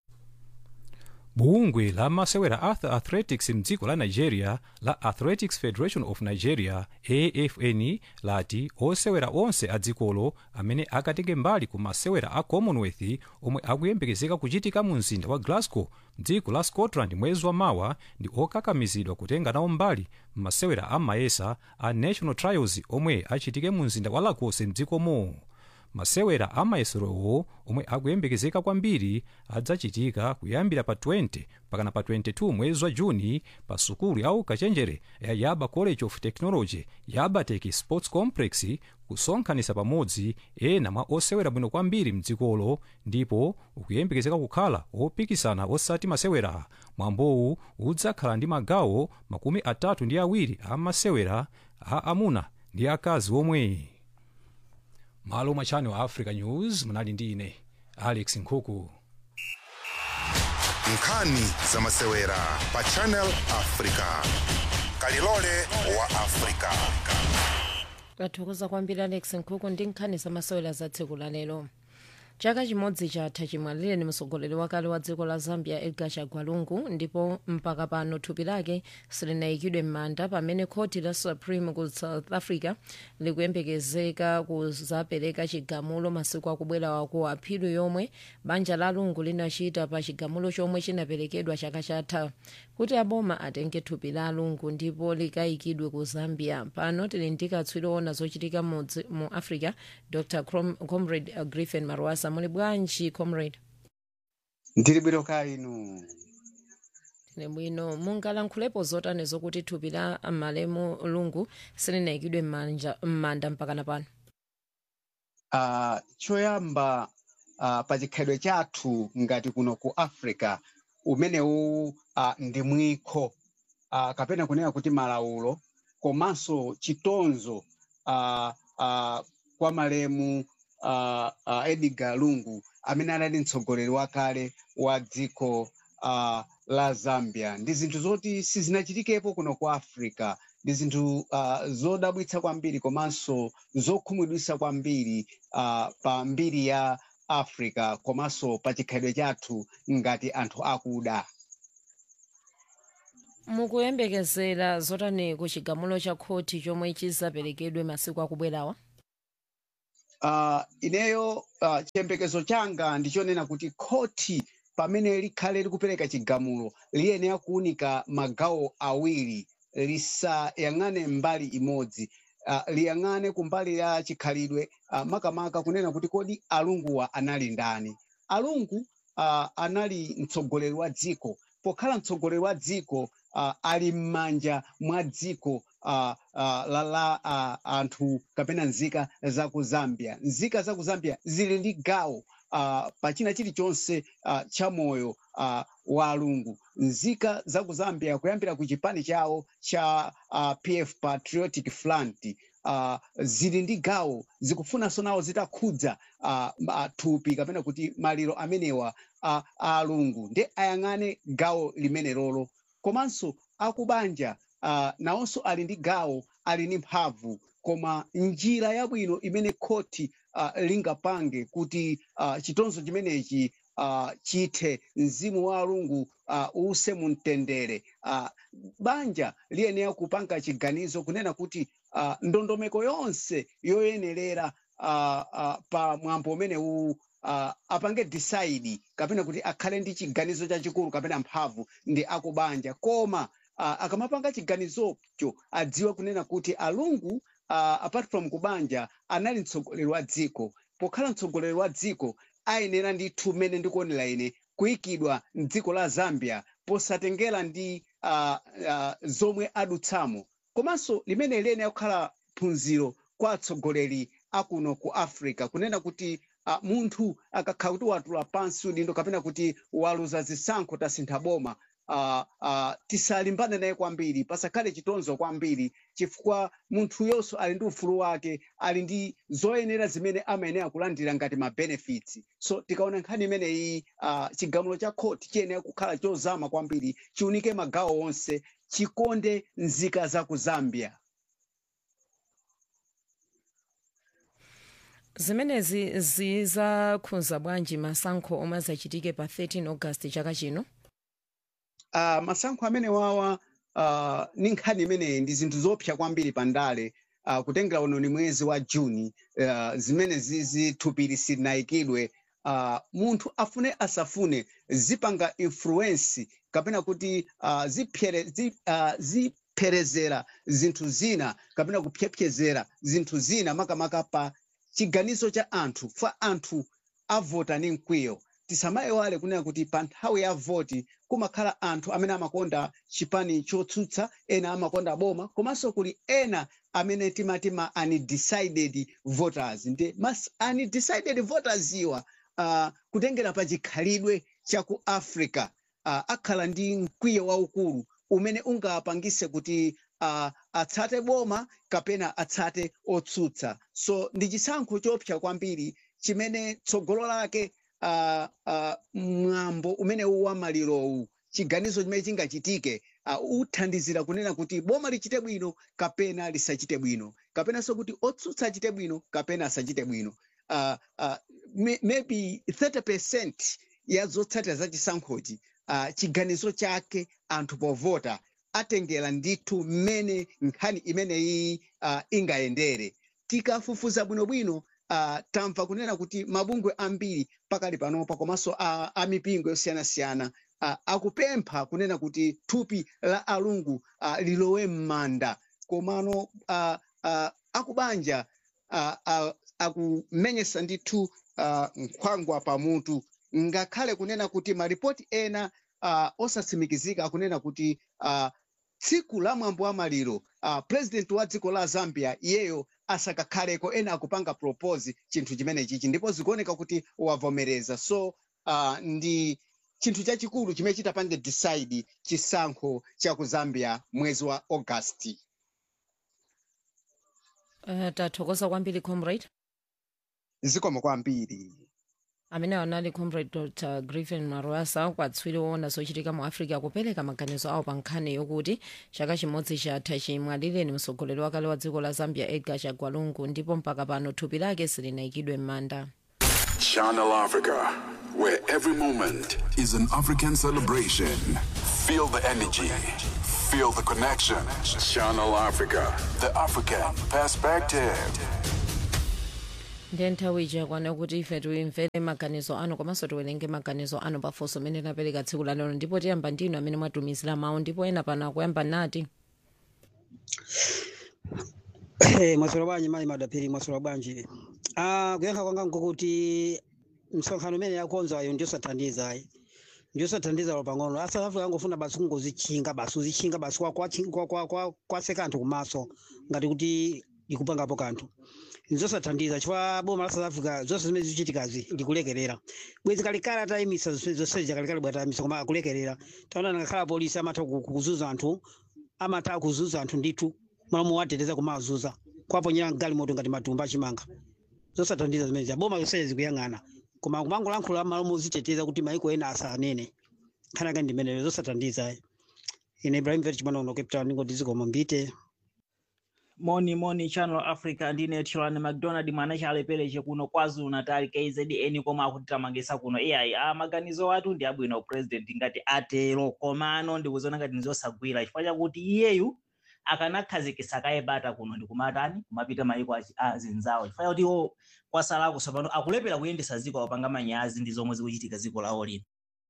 bungwe la masewera a athletics mdziko la nigeria la athletics federation of nigeria afn lati osewera onse a dzikolo amene akatenge mbali ku masewera a commonwealth omwe akuyembekezeka kuchitika mu mzinda wa glasgow mdziko la scotland mwezi wa mawa ndi okakamizidwa kutenga nawo mbali m'masewera a mayesa a national trials omwe achitike mu mzinda wa lagos mdzikomo masewera amayeserowo omwe akuyembekezeka kwambiri adzachitika kuyambira pa 20 pakana pa 22 mwezi wa juni pa sukulu ya ukachenjere ya yaba college of technology yabatech sports complex kusonkhanitsa pamodzi ena mwa osewera bwino kwambiri mdzikolo ndipo ukuyembekezeka kukhala opikisana osati masewera mwambowu udzakhala ndi magawo makumi atatu ndi awiri a masewera a amuna ndi akazi omwe malo mwa channel africa news munali ndi ine alex nkhuku nkhani za masewera pa channel africa kalilole wa africa tathokoza kwambiri alex nkhuku ndi nkhani za masewera za tsiku la lero chaka chimodzi chatha chimwalire ni mtsogoleri wakale wa dziko la zambia edgar chagwalungu ndipo mpaka pano thupi lake silinayikidwe m'manda pamene khoti la supreme ku south africa likuyembekezeka kuzapereka chigamulo masiku akubwera ku aphili yomwe banja la lungu linachita pa chigamulo chomwe chinaperekedwa chaka chatha kuti aboma atenge thupi la lungu ndipo likayikidwe ku zambia pano tili ndi katswiri ona zochitika mu dzi- mu africa dr Crom- comrade uh, griffin marwasa muli bwanji comrade ndili bwino ka inu tili bwino mungalankhulapo zotani zokuti thupi la malemu lungu silinayikidwe m'manja- m'manda mpakana pano uh, choyamba uh, pa chikhalidwe chathu ngati kuno ku africa umenewu uh, ndi mwiko uh, kapena kunena kuti malaulo komanso chitonzo uh, uh, kwa malemu uh, uh, edgar lungu amene anali mtsogoleri wakale wa dziko uh, la zambia ndi zinthu zoti sizinachitikepo kuno ku africa ndi zinthu uh, zodabwitsa kwambiri komanso zokhumudwitsa kwambiri uh, pa mbiri ya africa komanso pa chikhalidwe chathu ngati anthu akuda mukuyembekezera zotani ku chigamulo cha khoti chomwe chizaperekedwe masiku akubwerawa uh, ineyo uh, chiyembekezo changa ndichonena kuti khoti pamene likhale likupereka chigamulo liyenera kuunika magawo awiri lisayang'ane mbali imodzi uh, liyang'ane kumbali ya chikhalidwe uh, makamaka kunena kuti kodi alunguwa anali ndani alungu uh, anali mtsogoleri wa dziko pokhala mtsogoleri wa dziko uh, ali m'manja mwa dziko uh, uh, la, la uh, anthu kapena nzika za ku zambia nzika za ku zambia zili ndi gawo uh, pachina chilichonse uh, cha moyo uh, wa alungu nzika za ku zambia kuyambira ku chipani chawo cha uh, pf patriotic front uh, zili ndi gawo zikufunanso nawo zitakhudza uh, ma- thupi kapena kuti maliro amenewa uh, a alungu ndi ayang'ane gawo limene lolo komanso akubanja uh, nawonso ali ndi gawo ali ndi mphamvu koma njira yabwino imene khoti uh, lingapange kuti uh, chitonzo chimenechi uh, chithe mzimu wa alungu uh, use mu mtendere uh, banja liyenera kupanga chiganizo kunena kuti uh, ndondomeko yonse yoyenerera uh, uh, pa mwambo umene uwu uh, apange decide kapena kuti akhale ndi chiganizo chachikulu kapena mphamvu ndi akubanja koma uh, akamapanga chiganizocho adziwe kunena kuti alungu uh, apart from kubanja anali mtsogoleri wa dziko pokhala mtsogoleri wa dziko ayenera ndithu mmene ndikuonera ine kuyikidwa mdziko la zambia posatengera ndi uh, uh, zomwe adutsamo komanso limene liyenera kukhala phunziro kwa atsogoleri akuno ku africa kunena kuti uh, munthu akakhala kuti watula pansi udindo kapena kuti waluza zisankho tasintha boma uh, uh, tisalimbane naye kwambiri pasakhale chitonzo kwambiri chifukwa munthu yonso ali ndi ufulu wake ali ndi zoyenera zimene amayenera kulandira ngati ma benefits so tikaona nkhani imeneyi uh, chigamulo cha khoti chiyenera kukhala chozama kwambiri chiunike magawo onse chikonde nzika za ku zambia zimenezi zizakhudza bwanji masankho omwe azachitike pa 13 august chaka chino uh, masankho amene wawa uh, ni nkhani imeneyi ndi zinthu zopsa kwambiri pandale uh, kutengera uno ni mwezi wa juni uh, zimene zizithupiri silinayikidwe uh, munthu afune asafune zipanga influence kapena kuti uh, zipyere, zi, uh, zipherezera zinthu zina kapena kupyepyezera zinthu zina makamaka pa chiganizo cha anthu fa anthu avota ni mkwiyo tisamaiwale kunena kuti pa nthawi ya voti kumakhala anthu amene amakonda chipani chotsutsa ena amakonda boma komanso kuli ena amene timati ma undecided voters ndi mas undecided voters iwa uh, kutengera pa chikhalidwe cha ku africa uh, akhala ndi mkwiyo waukulu umene ungapangise kuti uh, atsate boma kapena atsate otsutsa so ndi chisankho chopsa kwambiri chimene tsogolo lake uh, uh, mwambo umene uwa malirowu chiganizo chimene chingachitike uh, uthandizira kunena kuti boma lichite bwino kapena lisachite bwino kapenanso kuti otsutsa achite bwino kapena asachite bwino uh, uh, may, maybe 30 percent ya zotsatira za chisankhochi uh, chiganizo chake anthu povota atengera ndithu mmene nkhani imeneyi uh, ingayendere tikafufuza bwinobwino uh, tamva kunena kuti mabungwe ambiri pakali panopa komanso uh, amipingo yosiyanasiyana uh, akupempha kunena kuti thupi la alungu uh, lilowe m'manda komano uh, uh, akubanja uh, uh, akumenyesa ndithu uh, nkhwangwa pamutu ngakhale kunena kuti maripoti ena uh, osatsimikizika akunena kuti uh, tsiku la mwambo wa maliro uh, president wa dziko la zambia iyeyo asakakhaleko ena akupanga propose chinthu chimene chichi ndipo zikuoneka kuti wavomereza so uh, ndi chinthu chachikulu chimene chitapange decide chisankho cha ku zambia mwezi wa augasti uh, tathokoza kwambiri comrade zikomo kwambiri amene anali comrade dr griffin marwasa kwatswiri woona zochitika mu africa kupereka maganizo awo pa nkhani yokuti chaka chimodzi chatha chimwalireni mtsogoleri wakale wa dziko la zambia edgar chagwa lungu ndipo mpaka pano thupi lake silinayikidwe m'manda Channel Africa, where every moment is an African celebration. Feel the energy, feel the connection. Channel Africa, the African perspective. ndiye nthawi ija kwana kuti ife timvere maganizo anu komanso tiwerenge maganizo anu pafunso amene tinapereka tsiku la lero ndipo tiyamba ndinu amene mwatumizira mawu ndipo ena pano akuyamba nati Eh, mwaswera bwanji mayi madapiri mwaswera bwanji ah kuyankha kwanga nkukuti msonkhano umene yakonzayo ndiosathandiza ayi ndiosathandiza lo pang'ono a south africa angofuna basi kungozitchinga basi uzitchinga basi kwa- kwa- kwa- kwa- kwa- kwase kanthu kumaso ngati kuti ikupangapo kanthu nzosathandiza chifukwa boma la south africa zonse zimene zikuchitikazi likulekerera bwezi kalikale atayimisa zonse kalikale bwa atayimisa koma akulekerera taona ngakhala polisi amatha ku- ku- kuzuza anthu amatha kuzuza anthu ndithu malamu wateteza kumazuza kwaponyera mgalimoto ngati matumba achimanga zosathandiza zimene zija boma zonsezi zikuyang'ana koma kumangolankhula malamu oziteteza kuti maiko ena asanene khanaka ndimeneyo zosathandiza ine ibrahim vet chimanono cape town ngoti zikomo mbite moni moni channel africa ndine tshilani mcdonald mwana chalepereche kuno kwazulu natal kzn koma akutitamangisa kuno ai a maganizo athu ndi abwino president ngati atero komano ndikuziona ngati ndizosagwira chifukwa chakuti iyeyu akanakhazikisa kaye bata kuno ndikumatani kumapita maiko achi- a zinzawo chifukwa chakuti iwo kwasalako tsopano akulepera kuyendesa ziko apanga manyazi ndi zomwe zikuchitika ziko lawo lino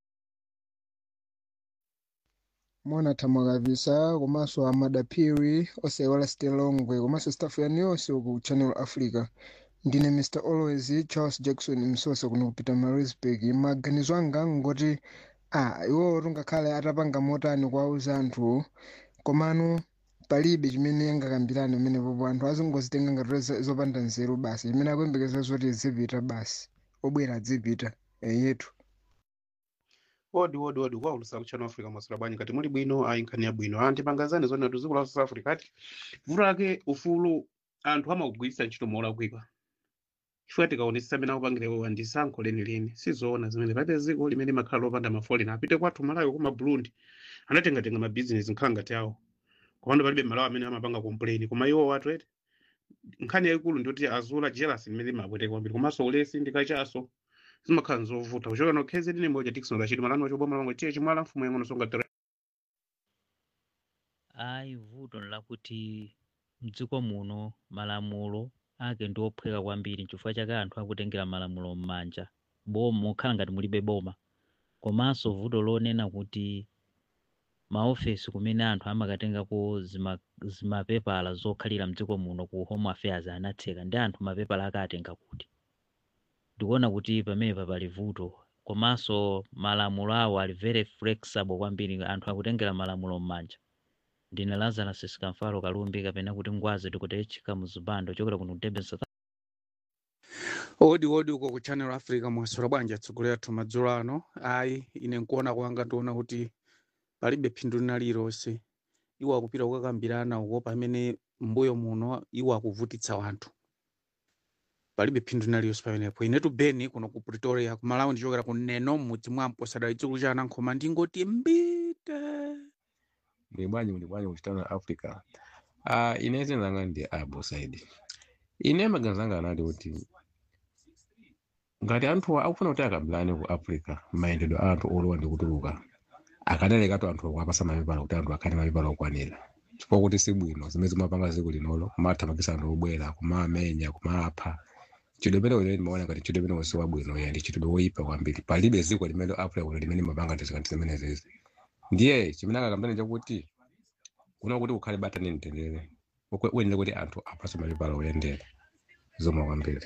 mona thamwa kabisa komanso amadapiri osaiwala stelongwe komanso staff yanu yonse ku channel africa ndine mr always charles jackson msosa kuno kupita marisburg maganizo anga ngoti a iwowo tungakhale atapanga motani kuwauza anthu komano palibe chimene angakambirane pamenepopo anthu azingozitenga ngati zo- zopanda nzeru basi chimene akuyembekeza zoti zipita basi obwera adzipita eyetu wodi wodi wodi kwaulusa kuchano africa masura bwanyi ngati muli bwino ayi nkhani ya bwino antipangazani zone kuti dziko la south africa ati vuto lake ufulu anthu amagwiritsa ntchito molakwika chifukwa tikaonetsa amene akupangira iwowa ndi sankho lenileni sizoona zimene palibe dziko limene makhala lopanda mafolena apite kwathu malawi kuma burundi anatengatenga mabizinesi nkhala ngati awo komando palibe malawi amene amapanga complain koma iwo watu eti nkhani yayikulu ndiyoti azula jealous limene limapweteka kwambiri komanso ulesi ndikachaso zimakhala nzovuta kuchoka nokhezi ndine moja tikson lachiti malano wachoboma lamwe tiye chimwala mfumu yang'ono songa tere ayi vuto lakuti mdziko muno malamulo ake ndi ophweka kwambiri chifukwa chake anthu akutengera malamulo m'manja boma mukhala ngati mulibe boma komanso vuto lonena kuti maofesi kumene anthu amakatengako zima- zimapepala zokhalira mdziko muno ku home affairs anatseka ndi anthu mapepala akatenga kuti ndikuona kuti pamenepa pali vuto komanso malamulo awo ali very flexible kwambiri anthu akutengera malamulo m'manja ndine lazarus sikamfalo kalumbi kapena kuti ngwazi tikutechika muzipando chokera kuno kutebe south odi odi uko ku channel africa mwasora bwanji atsogolera athu madzulo ano ayi ine nkuona kwanga ndiona kuti palibe phindu lina lililonse iwo akupita kukakambirana uko pamene mbuyo muno iwo akuvutitsa wanthu palibe phindu lina lililonse pamenepo inetu beni kuno ku pretoria kumalawi ndichokera ku neno mudzi mwampo sadali chikulu cha anankhoma ndingoti mbite muli bwanji muli bwanji kuchitana africa uh, ine zinanga ndi abo saidi ine maganizo anga anati kuti ngati anthu akufuna kuti akambirane ku africa mayendedwe a anthu olowa ndi kutuluka akanalekatu anthu akuapasa mapepala kuti anthu akhale mapepala okwanira chifukwa kuti sibwino zimene zimapanga dziko linolo kumathamangisa anthu obwera kumamenya kumapha chidwe pene ulere ndimaona ngati chidwe pene wonse wabwino ya ndi chidwe woyipa kwambiri palibe dziko limene africa kuno limene mapanga ndizikanti zimene zizi ndiye chimene angakambirane chakuti kuna kuti ukhale bata ndi mtendere uyenera kuti anthu apase mapepala oyendera zomwe kwambiri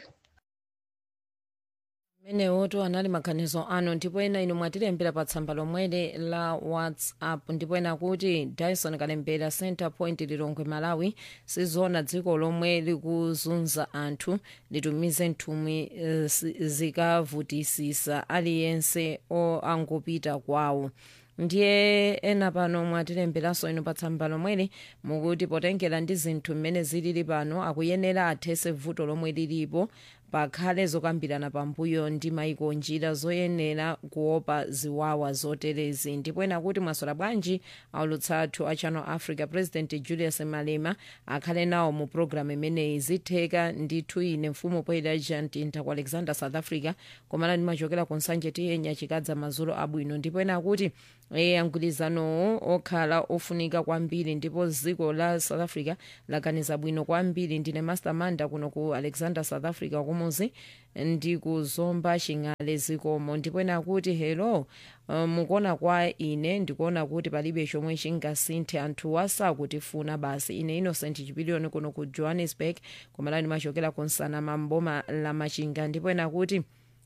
menewoto anali maganizo anu ndipo ena inu mwatilembera pa tsamba lomweli la whatsapp ndipo ena kuti dyson kalembera center point lilongwe malawi sizona dziko lomwe likuzunza anthu litumize nthumwi eh, zi- zikavutisisa aliyense o angopita kwawo ndiye ena pano mwatilemberanso inu pa tsamba lomweli mukuti potengera ndi zinthu mmene zilili pano akuyenera athese vuto lomwe lilipo pakhale zokambirana pambuyo ndi maiko njira zoyenera kuopa ziwawa zoterezi ndipo ena kuti mwasola bwanji aulutsa athu a channel africa president julius malema akhale nawo mu programu imeneyi zitheka ndithu ine mfumu poyera jantinta ku alexander south africa komana ndimachokera ku nsanje tiyenya chikadza madzulo abwino ndipo ena kuti e mgwirizanowo okhala ofunika kwambiri ndipo dziko la south africa laganiza bwino kwambiri ndine mastermanda kuno ku alexander south africa kumuzi ndikuzomba ching'ale zikomo ndipo ena kuti hello uh, mukuona kwa ine ndikuona kuti palibe chomwe chingasinthe anthuwa sakutifuna basi ine innocent chipiliyoni kuno ku johannesburg komala ndimachokera ku nsana mamboma la machinga ndipo ena kuti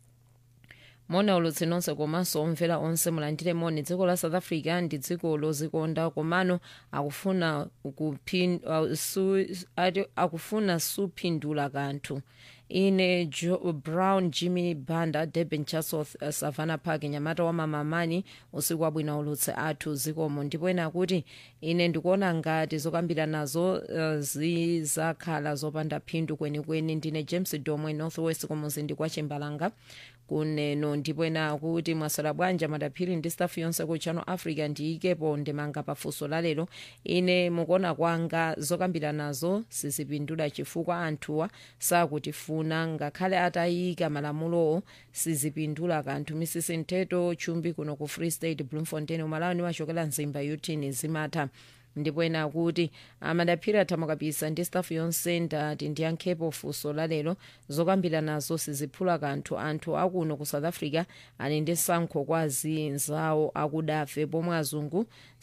mona ulutsi nonse komanso omvera onse mulandire moni dziko la south africa ndi dziko lozikonda komano akufuna kupin, uh, su, ati, akufuna supindula kanthu ine jo, brown jimmy banda durban chatsworth uh, savannah park nyamata wa mamamani usiku wabwino ulutsi athu zikomo ndipo ena kuti ine ndikuona ngati zokambira nazo uh, zizakhala zopanda phindu kwenikweni ndine james domwe northwest kumuzinda kwa chimbalanga kuneno ndipo ena kuti mwasola bwanja madaphiri ndi stafu yonse ku channel africa ndiyikepo ndemanga pafunso lalero ine mukuona kwanga zokambira nazo sizipindula chifukwa anthuwa sakutifuna ngakhale atayika malamulowo sizipindula kanthu misisi mtheto chumbi kuno ku free state bloemfontein umalawi nimachokera mzimba yutini zimatha ndipo ena kuti amadaphiri athamukapisa ndi stafu yonse ndati ndiyankhepo funso lalero zokambira nazo siziphula kanthu anthu akuno ku south africa ali ndi sankho kwa zinzawo akudafe pomwe azungu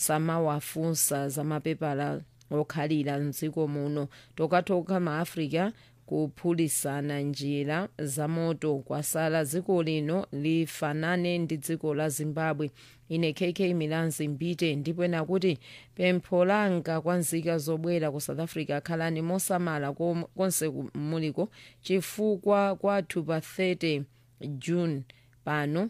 samawafunsa za mapepala okhalira mdziko muno tokatoka maafrica kuphulisana njira za moto kwasala dziko lino lifanane ndi dziko la zimbabwe ine kk milanzi mbite ndipo ena kuti pempho langa kwa nzika zobwera ku south africa khalani mosamala konse muliko chifukwa kwathu pa 30 june pano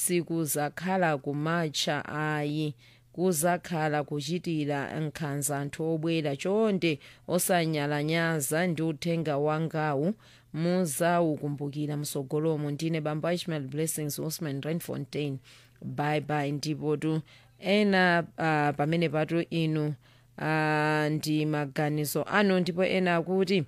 sikuzakhala kumatcha ayi kuzakhala kuchitira nkhanza anthu obwera chonde osanyalanyaza ndi uthenga wangawu muzawukumbukira msogolomo ndine bamba ishmael blessings usman rainfontein bye bye ndipo tu ena uh, pamene patu inu uh, ndi maganizo anu ndipo ena akuti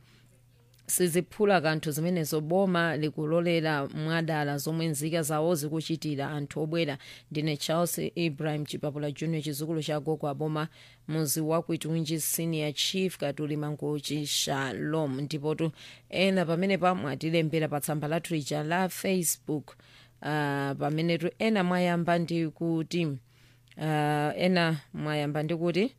siziphula kanthu zimenezo boma likulolera mwadala zomwe nzika zawo zikuchitira anthu obwera ndine charles ibrahim chipapula junior chizukulu cha gogo aboma muzi wakuitunji senior chief katuli mangochi shalom ndipotu ena pamene pamwatilembera pa tsamba lathu lija la facebook uh, pamenetu ena mwayamba ndi kuti uh, ena mwayamba ndi kuti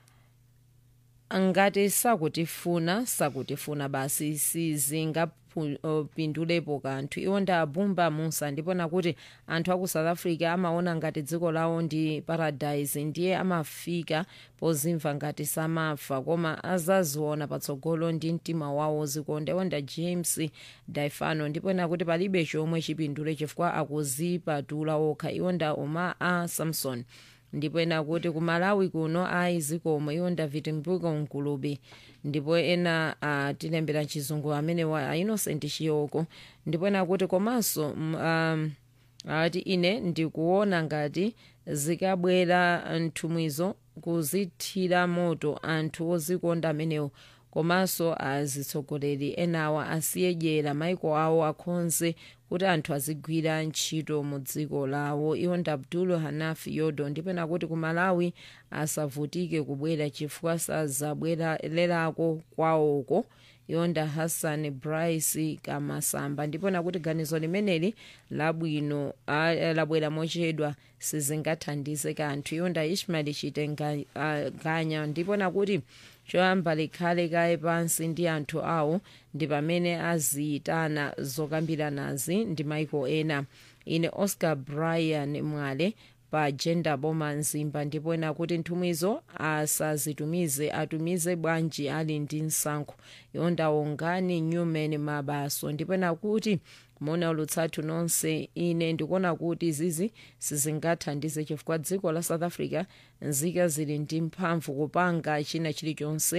ngati sakutifuna sakutifuna basi sizingapindulepo kanthu iwo ndi abumba musa ndipona kuti anthu aku south africa amaona ngati dziko lawo ndi paradise ndiye amafika pozimva ngati samafa koma azaziona patsogolo ndi mtima wawo zikonda iwonda james daifano ndipona kuti palibe chomwe chipindule chifukwa akuzipatula okha iwonda oma a samson ndipo ena kuti ku malawi kuno ayi zikomo iwo david mbuko mkulubi ndipo ena atilembera chizungu amene wa innocent chiyoko ndipo ena kuti komanso um, ati ine ndikuona ngati zikabwera nthumwizo kuzithira moto anthu ozikonda amenewo komanso azitsogoleri enawa asiyedyera maiko awo akhonze kuti anthu azigwira ntchito mu dziko lawo iwo ndi abdul hanafi yodo ndipena kuti ku malawi asavutike kubwera chifukwa sazabwererako kwawoko yonda hassan bryce kamasamba ndipona kuti ganizo limeneli labwino labwera mochedwa sizingathandize kanthu yonda ishmael chitenganya ndipona kuti choyamba likhale kaye pansi ndi anthu awo ndi pamene aziyitana zokambiranazi ndi maiko ena ine oscar brian mwale pa gender boma mzimba ndipo ena kuti nthumwizo asazitumize atumize bwanji ali ndi msankho yondawongani newman mabaso ndipo ena kuti mona ulutsathu nonse ine ndikuona kuti zizi sizingathandize chifukwa dziko la south africa nzika zili ndi mphamvu kupanga china chilichonse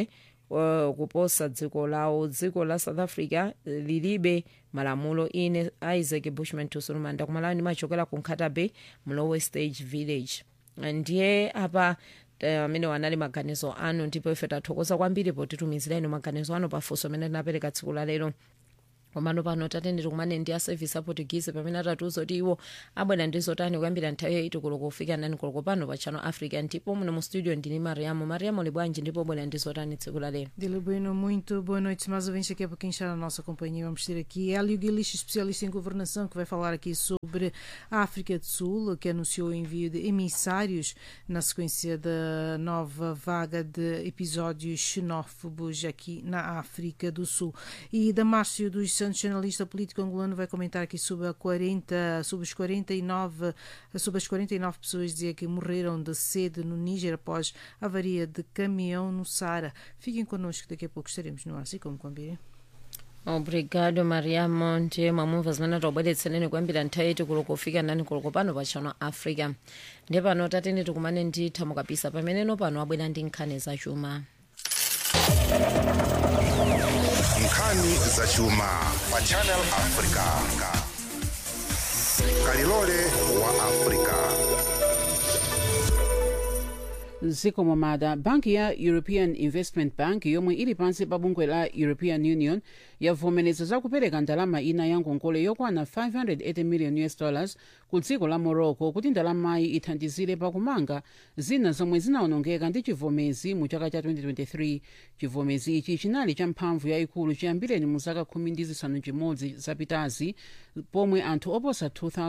uh, kuposa dziko lawo dziko la south africa eh, lilibe malamulo ine isaac bushman tusulumanda kumalawi ndimachokera ku nkhata bay mlowe stage village ndiye apa eh, amene wanali maganizo anu ndipo ife tathokoza kwambiri potitumizira ino maganizo anu pafunso amene tinapereka tsiku la lero komano pano tatendere kumane ndi a service aportuguese pamene atatiuza kuti iwo abwera ndi zotani kuyambira nthawi yaiti koloko kufika nani koloko pano pa channel africa ndipo muno mu studio ndini mariamo mariamo li bwanji ndipo bwera ndi zotani tsiku la lero Dile Bueno, muito boa noite, mais ouvintes aqui é para quem está na nossa companhia. Vamos ter aqui Hélio Guilix, especialista em governação, que vai falar aqui sobre a África do Sul, que anunciou o envio de emissários na sequência da nova vaga de episódios xenófobos aqui na África do Sul. E Damárcio dos Santos, jornalista político angolano, vai comentar aqui sobre, a 40, sobre, os 49, sobre as 49 pessoas dizia que morreram de sede no Níger após avaria de caminhão no Sara. Fiquem connosco, daqui a pouco estaremos no ar, assim como combinei. obrigado mariamo ndiye mwamumva zimene tobweretsereni kuyambira nthawi yaiti koloko kufika nani koloko pano pa channel africa ndiye pano tatene tikumane ndi thamukapisa pameneno pano abwera ndi nkhani zachuma nkhani zachuma pa channel africa kalilole wa africa ziko momada banki ya european investment bank yomwe ili pansi pa bungwe la european union yavomereza zakupereka ndalama ina ya ngongole yokwana 580 million us dollars ku dziko la morocco kuti ndalamayi ithandizire pakumanga zina zomwe zinawonongeka ndi chivomezi mu chaka cha 2023 chivomezi ichi chinali cha mphamvu yayikulu chiyambireni mu zaka khumi ndi zisanu chimodzi zapitazi pomwe anthu oposa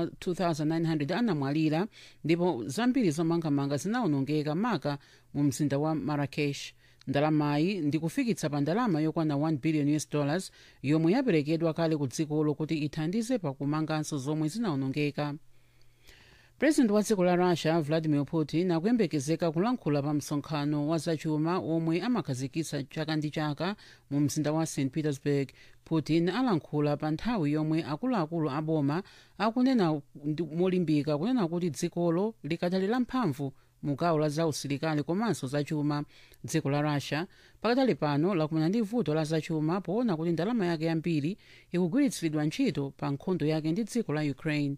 2900 anamwalira ndipo zambiri zomangamanga zinawonongeka maka mu mzinda wa marrakesh ndalamayi ndikufikitsa pa ndalama yokwana 1 billion us dollars yomwe yaperekedwa kale ku dzikolo kuti ithandize pakumanganso zomwe zinawonongeka president wa dziko la russia vladimir putin akuyembekezeka kulankhula pa msonkhano wa zachuma omwe amakhazikitsa chaka ndi chaka mu mzinda wa st petersburg putin alankhula pa nthawi yomwe akuluakulu aboma akunena ndi- molimbika kunena kuti dzikolo likadali la mphamvu mu gawo la zausilikali komanso zachuma dziko la russia pakadali pano lakumana ndi vuto la zachuma poona kuti ndalama yake yambiri ikugwiritsidwa ntchito pa nkhondo yake ndi dziko la ukraine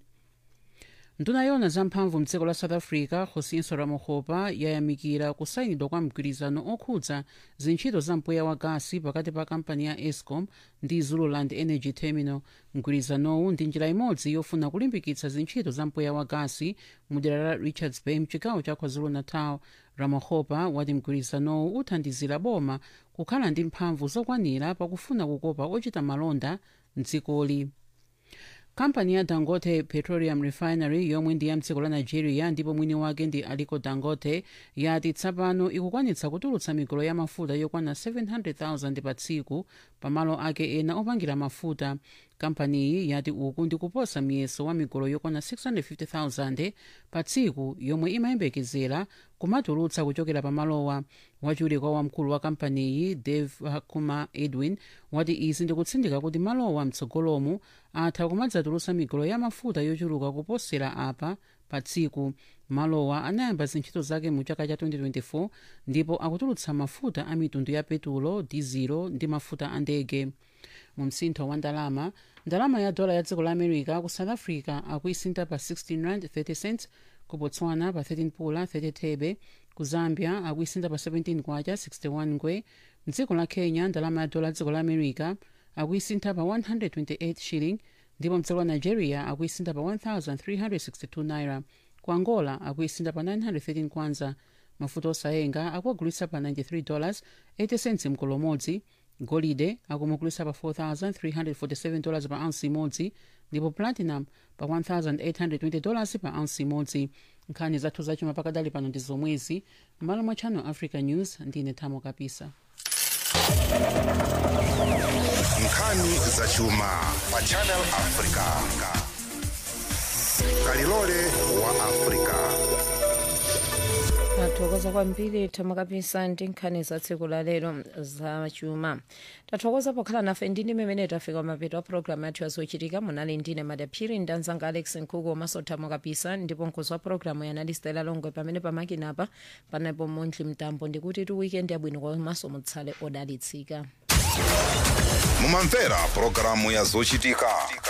nduna yona zamphamvu mdziko la south africa josinso ramohopa yayamikira kusayinidwa kwa mgwirizano okhudza zintchito za mpweya wa gasi pakati pa kampani ya escom ndi zululand energy terminal mgwirizanowu ndi njira imodzi yofuna kulimbikitsa zintchito za mpweya wa gasi mu dera la richards bay mchigawo cha kwazulu-natal ramohopa wati mgwirizanowu uthandizira boma kukhala ndi mphamvu zokwanira pakufuna kukopa ochita malonda mdzikoli kampani ya dangote petroleum refinery yomwe ndi ya mdziko la nigeria ndipo mwini wake ndi aliko dangote yati tsopano ikukwanitsa kutulutsa migolo ya mafuta yokwana 700,000 pa tsiku pamalo ake ena opangira mafuta kampaniyi yati uku ndi kuposa miyeso wa migolo yokwana 650,000 pa tsiku yomwe imayembekezera kumatulutsa kuchokera pamalowa wachiwiri kwa wamkulu wa kampaniyi dave kuma edwin wati izi ndikutsindika kuti malowa mtsogolomu atha kumadzatulutsa migolo ya mafuta yochuluka kuposera apa pa tsiku malowa anayamba zintchito zake mu chaka cha 2024 ndipo akutulutsa mafuta a mitundu ya petulo dizilo ndi mafuta a ndege mu msintho wa ndalama ndalama ya dola ya dziko la america ku south africa akuisintha pa 16 rand 30 cents ku botswana pa 13 pula 30 thebe ku zambia akuisintha pa 17 kwacha 61 ngwe mdziko la kenya ndalama ya dola ya dziko la america akuisintha pa 128 shilling ndipo mdziko la nigeria akuisintha pa 1362 naira ku angola akuisintha pa 913 kwanza mafuta osayenga akuagulitsa pa 93 dollars 80 cents mkolo umodzi golide akumugulitsa pa 4347 dollars pa ounce imodzi ndipo platinum pa 1820 dollars pa ounce imodzi nkhani zathu zachuma pakadali pano ndi zomwezi m'malo mwa channel africa news ndine thamo kapisa nkhani zachuma pa channel africa kalilole wa africa tathokoza kwambiri thamakapisa ndi nkhani za tsiku la lero za chuma tathokoza pokhala nafe ndini mmene tafika mapeto a programu yathu yazochitika munali ndine madaphiri ndi anzanga alex nkhuku komanso thamakapisa ndipo mkhozi wa programu yanali stela longwe pamene pamakinapa panapo montli mtambo ndikuti tu weekend yabwino komanso mutsale odalitsika mumamvera pulogalamu ya zochitika